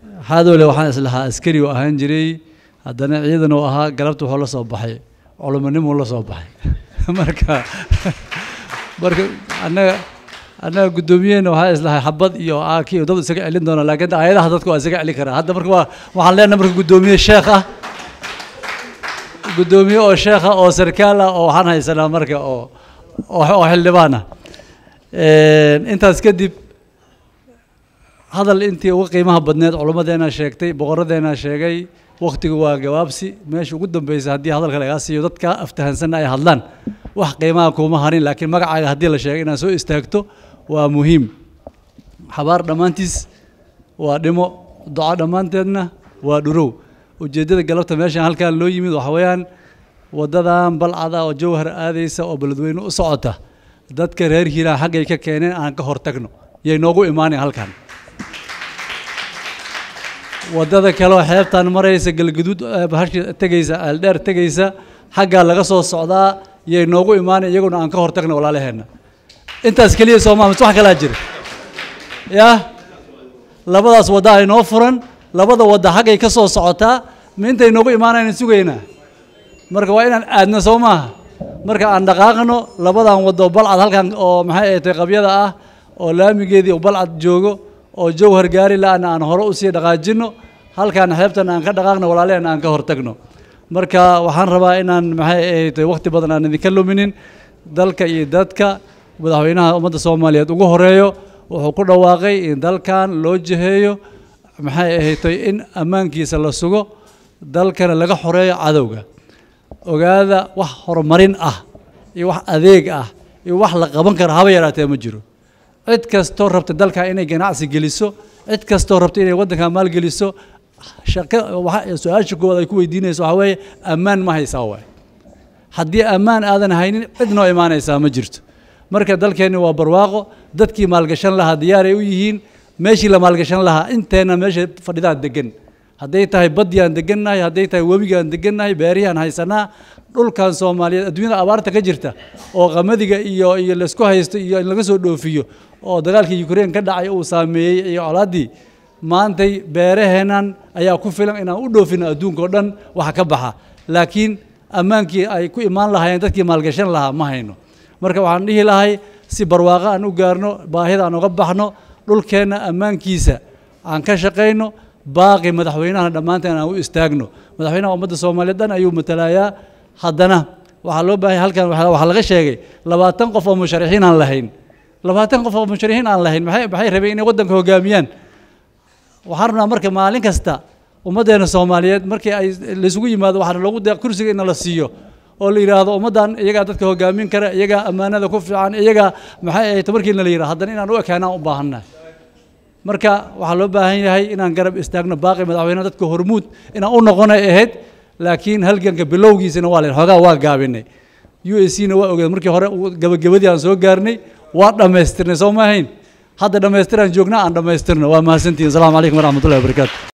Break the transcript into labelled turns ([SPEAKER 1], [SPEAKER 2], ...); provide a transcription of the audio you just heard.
[SPEAKER 1] xaadowle waxaan islahaa askari u ahaan jiray haddana ciidan uu ahaa galabta wuxuu la soo baxay culumonimuu la soo baxay marka marka annaga annaga guddoomiyaheenna waxaa islahay xabad iyo aaki iyo dad isaga celin doona laakiin aayadaha dadku waa isaga celin karaa hadda marka waa waxaan leenahay marka guddoomiye sheekh ah guddoomiye oo sheekh ah oo sarkaal ah oo waxaan haysanaa marka oo oo xildhibaan ah intaas kadib hadal intii uga qiimaha badneed culimmadeena sheegtay boqoradeena sheegay waktigu waa gabaabsi meesha ugu dambeysa haddii hadalka lagaa siiyo dadka aftahansanna ay hadlaan wax qiimaha kuuma harin laakiin magacaaga haddii la sheegay inaad soo istaagto waa muhiim xabaar dhammaantiis waa dhimo duco dhammaanteedna waa dhurow ujeeddada galabta meeshan halkan loo yimid waxa weeyaan waddadan balcada oo jawhar aadaysa oo beledweyne u socota dadka reer hiiraan xaggay ka keeneen aan ka hortagno yay noogu imaanayn halkan waddada kaleoo xeebtan maraysa galgaduud bahasha tegaysa aaldheer tegaysa xaggaa laga soo socdaa yay noogu imaanay iyaguna aan ka hortagno walaalaheenna intaas keliya soomaa mise wax kalaa jira yah labadaas wadda ay noo furan labada wadda xaggay ka soo socotaa ma intay noogu imaanaynan sugaynaa marka waa inaan aadno soo maaha marka aan dhaqaaqno labadan waddo balcad halkan oo maxay ahatay qabyada ah oo laamigeedii balcad joogo oo jawhar gaari la-ana aan hore usii dhaqaajino halkaan xeebtan aan ka dhaqaaqno walaaleheen aan ka hortagno marka waxaan rabaa inaan maxay ahatay waqti badan aan idinka luminin dalka iyo dadka madaxweynaha ummadda soomaaliyeed ugu horeeyo wuxuu ku dhawaaqay in dalkan loo jiheeyo maxay ahatay in ammaankiisa la sugo dalkana laga xoreeyo cadowga ogaada wax horumarin ah iyo wax adeeg ah iyo wax la qaban kara haba yaraatee ma jiro cid kastoo rabta dalka inay ganacsi geliso cid kastoo rabta inay waddanka maalgeliso shaqo su-aasha koowaad ay ku weydiinayso waxaa weeye ammaan ma haysaa waay haddii ammaan aadan haynin cid noo imaanaysaa ma jirto marka dalkeenni waa barwaaqo dadkii maalgashan lahaa diyaaray u yihiin meeshii la maalgashan lahaa inteenna meesha fadhidaa degan hadday tahay baddiyaan degannahay hadday tahay webigaan degannahay beerihiaan haysanaa dhulkan soomaaliyeed adduunyada abaarta ka jirta oo qamadiga iyo iyo laysku haysto iyo in laga soo dhoofiyo oo dagaalkii ukraine ka dhacay uu saameeyey iyo colaaddii maantay beeraheennan ayaa ku filan inaan u dhoofino adduunka oo dhan waxa ka baxa laakiin ammaankii ay ku imaan lahaayeen dadkii maalgashan lahaa ma hayno marka waxaan dhihi lahay si barwaaqo aan u gaarno baahida aan uga baxno dhulkeenna ammaankiisa aan ka shaqayno baaqi madaxweynahana dhammaanteen aan u istaagno madaxweynaha ummadda soomaaliyeed dhan ayuu matalayaa haddana waxaa loo baahanya halkan waxaa laga sheegay labaatan qof oo musharixiin aan lahayn labaatan qof oo musharixiin aan lahayn maxay maxay rabeen inay waddanka hogaamiyaan waxaan rabnaa marka maalin kasta ummaddeena soomaaliyeed markii ay laysugu yimaado waxaana loogu deeq kursiga in la siiyo oo la yidhaahdo ummaddan iyagaa dadka hogaamin kara iyagaa ammaanada ku fiican iyagaa maxay ahayd markiina la yidhahdo haddana inaan u ekaanaan u baahannahay marka waxaa loo baahan yahay inaan garab istaagno baaqi madaxweynaha dadka hormuud inaan u noqonay ahayd laakiin halganka bilowgiisana waa len xoogaa waa gaabinay u a c na waa ogeed markii hore gabagabadii aan soo gaarnay waa dhammaystirnay soo ma ahayn hadda dhammaystiraan joognaa aan dhammaystirno waa mahadsantihin asalaamu calaykum waraxmatullahi wabarakaatu